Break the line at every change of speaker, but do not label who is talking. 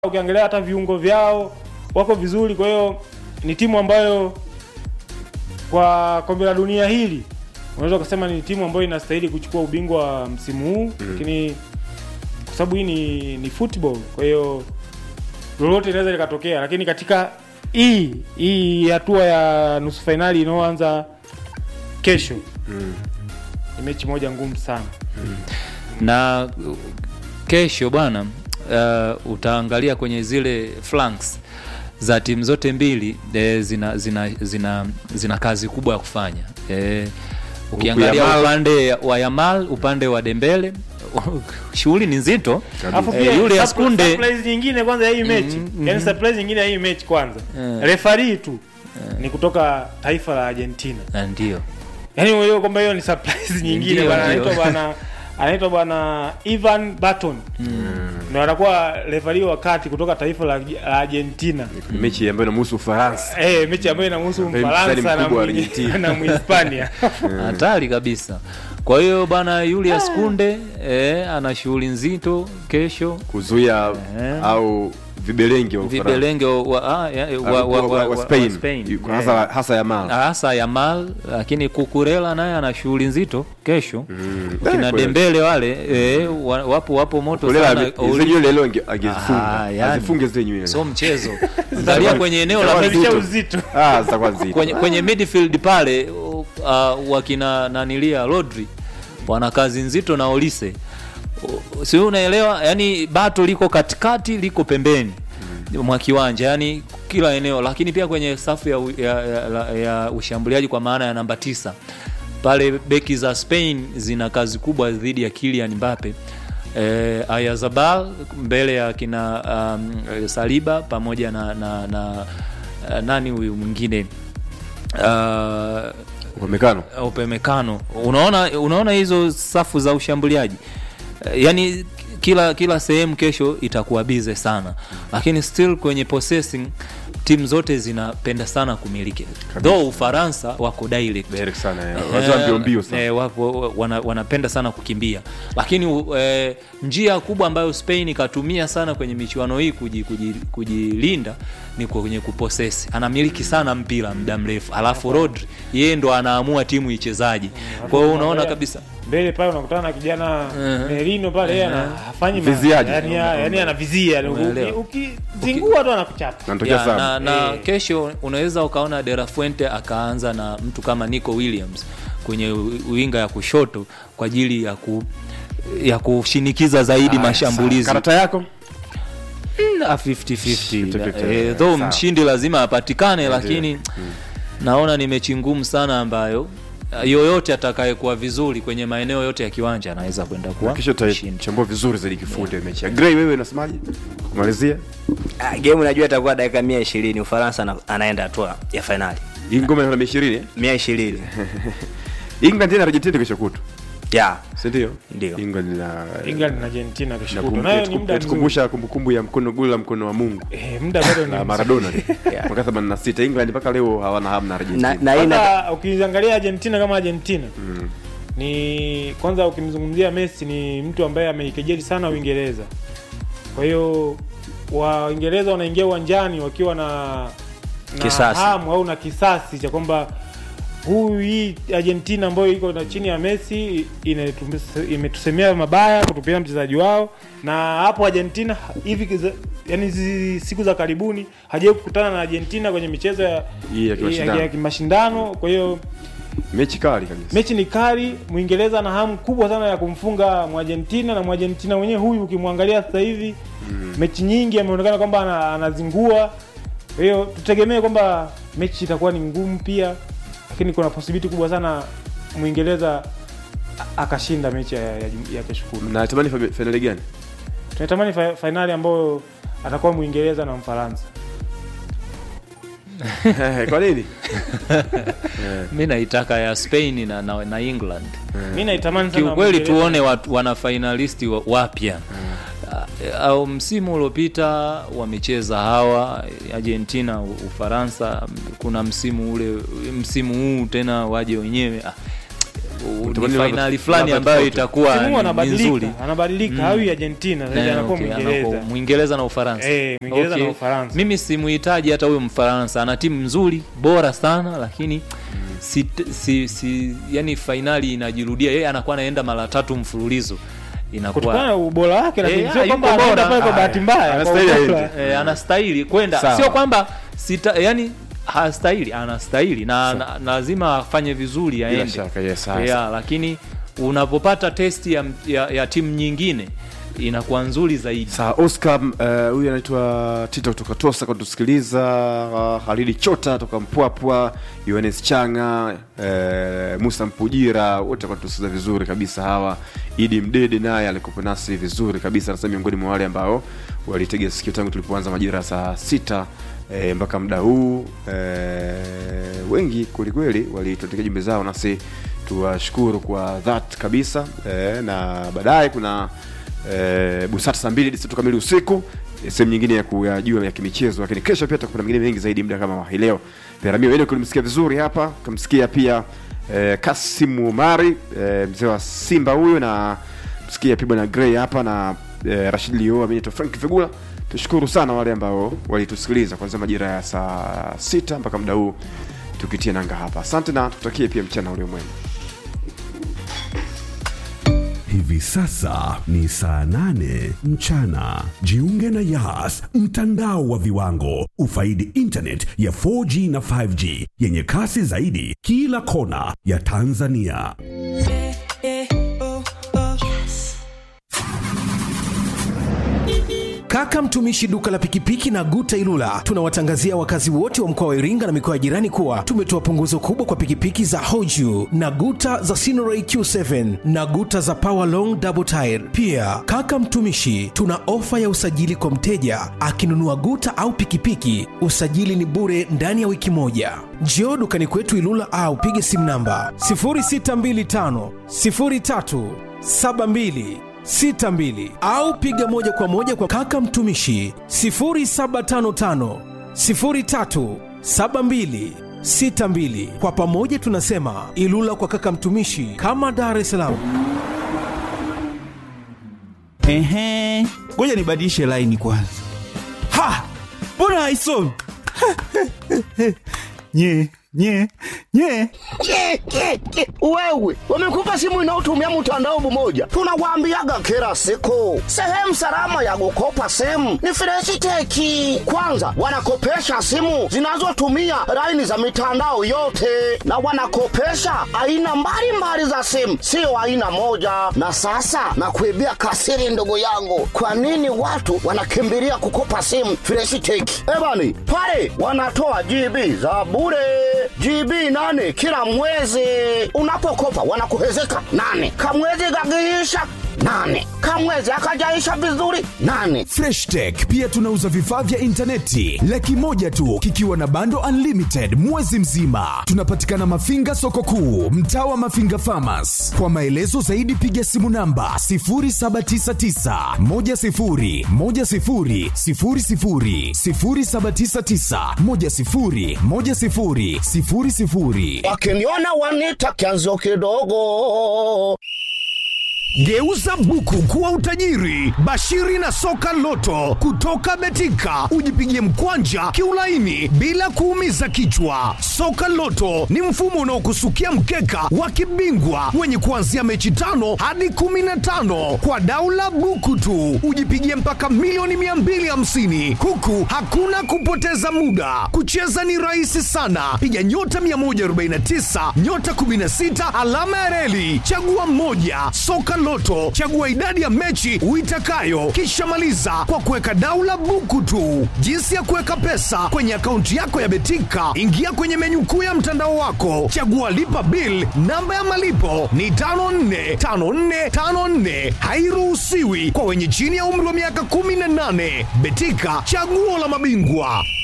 ukiangalia hata viungo vyao wako vizuri. Kwa hiyo ni timu ambayo kwa kombe la dunia hili unaweza ukasema ni timu ambayo inastahili kuchukua ubingwa wa msimu huu, lakini kwa sababu hii ni, ni football, kwa hiyo lolote linaweza likatokea, lakini katika hii hii hatua ya nusu fainali inayoanza kesho ni mechi moja ngumu sana.
na uh, kesho bwana uh, utaangalia kwenye zile flanks za timu zote mbili eh, zina, zina, zina, zina kazi kubwa ya kufanya eh, ukiangalia
Yamal.
upande wa Yamal upande wa Dembele shughuli ni nzito
Alafu
Eh,
pia
yule
surpri-
Askunde-
surprise nyingine kwanza ya hii mechi
Mhm,
yani surprise nyingine ya hii mechi kwanza
Eh.
refari tu ni kutoka taifa la Argentina
na ndio
yani uelewe kwamba hiyo ni surprise nyingine
Ndio,
bwana
ndio.
anaitwa bwana anaitwa bwana Ivan Barton ndio anakuwa refari wa kati kutoka taifa la la Argentina
Ni mechi ambayo inamhusu Ufaransa.
eh mechi ambayo inamhusu
Ambaye
Mfaransa
mchezaji
na
mkubwa wa
Mwi-
Argentina.
na Mhispania
hatari kabisa kwa hiyo bana Julius Kunde eh, ana shughuli nzito kesho
kuzuia
Eh.
au vibelengi wa Ufaransa.
vibelenge wa, ah, ya, wa,
Ah,
wa, wa, wa,
wa Spain.
Spain.
Kwa hasa hasa Yamal.
hasa Yamal, lakini Kukurela naye ana shughuli nzito kesho
Mm.
kina
Eh, kweli.
Dembele wale eh, wa- wapo wapo moto
Kulela
sana
ame-
Oli-
zile nywele leo ange- angezifunga.
Ah, yani.
Azifunge zile nywele.
sio mchezo angalia kwenye eneo la
Zitakuwa
mid-
Zalisha
nzito.
uzito
Ah, zitakuwa nzito.
kwenye, kwenye midfield pale uh, wakina nanilia Rodri wana kazi nzito na Olise Uh, si unaelewa yani bato liko katikati liko pembeni mwa kiwanja yani kila eneo lakini pia kwenye safu ya, u- ya, ya, ya, ya ushambuliaji kwa maana ya namba tisa pale beki za Spain zina kazi kubwa dhidi ya Kylian Mbappe eh, Ayazabal mbele ya kina um, Saliba pamoja na, na, na uh, nani huyu mwingine uh,
Upamecano.
upemekano unaona unaona hizo safu za ushambuliaji Eh, yani kila kila sehemu kesho itakuwa bize sana lakini still kwenye possessing timu zote zinapenda sana kumiliki though ufaransa wako direct
Direct sana. eh. Wazee wa mbio mbio sana.
Eh, wapo, wana, wanapenda sana kukimbia lakini u- eh, njia kubwa ambayo Spain ikatumia sana kwenye michuano hii kuji- kuji- kujilinda ni kwenye kuposesi anamiliki sana mpira muda mrefu alafu Rodri yeye ndo anaamua timu ichezaji kwa hiyo unaona kabisa
mbele pale unakutana na kijana
Mhm.
Merino pale yeye ana- hafanyi ma-
Viziaji.
yani yani anavizia yani
Umeelewa.
uki- ukizingua tu anakuchapa
Anatokea
ya,
sana.
na, na
Eh.
kesho unaweza ukaona De La Fuente akaanza na mtu kama Nico Williams kwenye u- winga ya kushoto kwa ajili ya ku ya kushinikiza zaidi mashambulizi
Karata yako?
na 50-50
50-50,
eh, though
sawa.
mshindi lazima apatikane lakini naona ni mechi ngumu sana ambayo uh, yoyote atakayekuwa vizuri kwenye maeneo yote ya kiwanja anaweza kwenda kuwa
Kesho
mshindi.
tutachambua vizuri zaidi kifundi ya mechi. ya Gray wewe unasemaje? Kumalizia?
Ah, game najua itakuwa dakika mia ishirini Ufaransa ana- anaenda hatua ya fainali
Hii ngoma ina 20
mia ishirini
England na Argentina kesho kutu.
ya
Si ndio?
Ndio.
England na
England na Argentina kesho
na
kutwa.
kum-
nayo ni muda mzuri
tukumbusha kumbukumbu ya mkono gula mkono wa Mungu
eh muda bado ni
na
mzuri.
Maradona
Yeah.
mwaka 86 England mpaka leo hawana hamu na Argentina.
na, na hii na-
Kwanza ukiangalia Argentina kama Argentina ni kwanza ukimzungumzia Messi ni mtu ambaye ameikejeli sana Uingereza. Kwa hiyo Waingereza wanaingia uwanjani wakiwa na, na
Kisasi.
hamu au na kisasi cha kwamba huyu hii Argentina ambayo iko na chini ya Messi inatum- imetusemea mabaya kutupia mchezaji wao, na hapo Argentina hivi kiza- yani hizi siku za karibuni hajawahi kukutana na Argentina kwenye michezo ya,
Hii ya kimashindano.
ya kimashindano. Kwa hiyo
Mechi kali kabisa.
mechi ni kali. Mwingereza ana hamu kubwa sana ya kumfunga Mwargentina, na Mwargentina mwenyewe huyu ukimwangalia sasa hivi mechi nyingi ameonekana kwamba ana, anazingua. Kwa hiyo tutegemee kwamba mechi itakuwa ni ngumu pia, lakini kuna possibility kubwa sana Mwingereza a- akashinda mechi ya, ya, ya kesho kutwa.
Na tamani fa- finali gani?
Tunatamani fa, fainali ambayo atakuwa Mwingereza na Mfaransa.
Kwa nini?
mi naitaka ya Spain na, na, na England
Mimi naitamani sana
kiukweli
Mwingereza.
tuone watu, wana finalisti wa- wapya Ah, au msimu uliopita wamecheza hawa Argentina, U- Ufaransa. Kuna msimu ule, msimu huu tena waje wenyewe. Ah, u- ni
Utamaduni
fainali
labda-
fulani
labda
ambayo
tofauti.
itakuwa
Msimu huu
ni- ni
anabadilika,
nzuri
anabadilika hawi Argentina sasa hivi
Eh,
anakuwa
okay,
Mwingereza.
anakuwa Mwingereza na Ufaransa.
Eh, Mwingereza na Ufaransa.
Mimi simuhitaji hata huyo Mfaransa, ana timu nzuri bora sana, lakini si, si, si, yani fainali inajirudia, yeye anakuwa anaenda mara tatu mfululizo
Kutokana na
inakuwa
ubora wake lakini
Eh,
sio
ah,
kwamba
yuko
anaenda
bora.
pale kwa
Ah,
bahati mbaya. kwa
anastahili
ujumla.
aende.
eh, anastahili kwenda,
Sawa.
sio kwamba sita, yani hastahili, anastahili na, na, na lazima afanye vizuri
Bila
aende
shaka, yes, sawa,
yeah, lakini unapopata testi ya, ya, ya timu nyingine inakuwa nzuri zaidi.
Sawa, Oscar eh, huyu anaitwa Tito kutoka Tosa kutusikiliza, uh, Halidi Chota toka Mpwapwa, Yohanes Changa, eh, Musa Mpujira wote kutusikiliza vizuri kabisa hawa. Idi Mdede naye alikuwa nasi vizuri kabisa, nasa miongoni mwa wale ambao walitega sikio tangu tulipoanza majira ya saa sita eh, mpaka muda huu eh, wengi kwelikweli walituandikia jumbe zao, nasi tuwashukuru kwa that kabisa eh, na baadaye kuna eh, busata saa mbili hadi saa tatu kamili usiku eh, sehemu nyingine ya kuyajua ya kimichezo lakini kesho pia kuna mengine mengi zaidi muda kama wa hii leo peramio ene kulimsikia vizuri hapa kamsikia pia eh, kasimu umari eh, mzee wa simba huyu na msikia pia bwana grey hapa na eh, rashid lio aminito frank figula tushukuru sana wale ambao walitusikiliza kuanzia majira ya saa sita mpaka muda huu tukitia nanga hapa asante na tutakie pia mchana ulio mwema
Hivi sasa ni saa nane mchana. Jiunge na Yas, mtandao wa viwango. Ufaidi internet ya 4G na 5G yenye kasi zaidi kila kona ya Tanzania.
Kaka mtumishi duka la pikipiki na Guta Ilula, tunawatangazia wakazi wote wa mkoa wa Iringa na mikoa ya jirani kuwa tumetoa punguzo kubwa kwa pikipiki za Hoju na Guta za Sinoray Q7 na Guta za Power Long Double Tire. Pia kaka mtumishi, tuna ofa ya usajili kwa mteja akinunua Guta au pikipiki, usajili ni bure ndani ya wiki moja. Njoo dukani kwetu Ilula au pige simu namba 0625 03 72 62 au piga moja kwa moja kwa kaka mtumishi 0755 03 72 62. Kwa pamoja tunasema Ilula kwa kaka mtumishi, kama Dar es Salaam.
Ehe, ngoja nibadilishe laini kwanza. Ha, mbona haisomi? nye nye nye
Ke, ke, ke. Wewe wamekupa simu inayotumia mtandao mmoja, tunawaambiaga kila siku, sehemu salama ya kukopa simu ni Freshiteki. Kwanza wanakopesha simu zinazotumia laini za mitandao yote, na wanakopesha aina mbalimbali za simu, sio aina moja. Na sasa nakuibia kasiri, ndugu yangu, kwa nini watu wanakimbilia kukopa simu Freshiteki? Ebani pale wanatoa GB za bure GB nane kila mwezi. Unapokopa wanakuhezeka nane, kamwezi gagiisha nane, kamwezi akajaisha vizuri nane.
freshtech pia tunauza vifaa vya intaneti laki moja tu kikiwa na bando unlimited mwezi mzima tunapatikana mafinga soko kuu mtaa wa mafinga famas kwa maelezo zaidi piga simu namba 799
Wakiniona wanita kianzo kidogo.
Geuza buku kuwa utajiri. Bashiri na soka loto kutoka Betika, ujipigie mkwanja kiulaini bila kuumiza kichwa. Soka loto ni mfumo unaokusukia mkeka wa kibingwa wenye kuanzia mechi tano hadi kumi na tano kwa daula buku tu, ujipigie mpaka milioni 250 huku hakuna kupoteza muda. Kucheza ni rahisi sana, piga nyota 149 nyota 16 alama ya reli, chagua mmoja. Soka Loto, chagua idadi ya mechi uitakayo, kisha maliza kwa kuweka daula buku tu. Jinsi ya kuweka pesa kwenye akaunti yako ya Betika, ingia kwenye menyu kuu ya mtandao wako, chagua lipa bill. Namba ya malipo ni 545454, hairuhusiwi kwa wenye chini ya umri wa miaka 18. Betika, chaguo la mabingwa.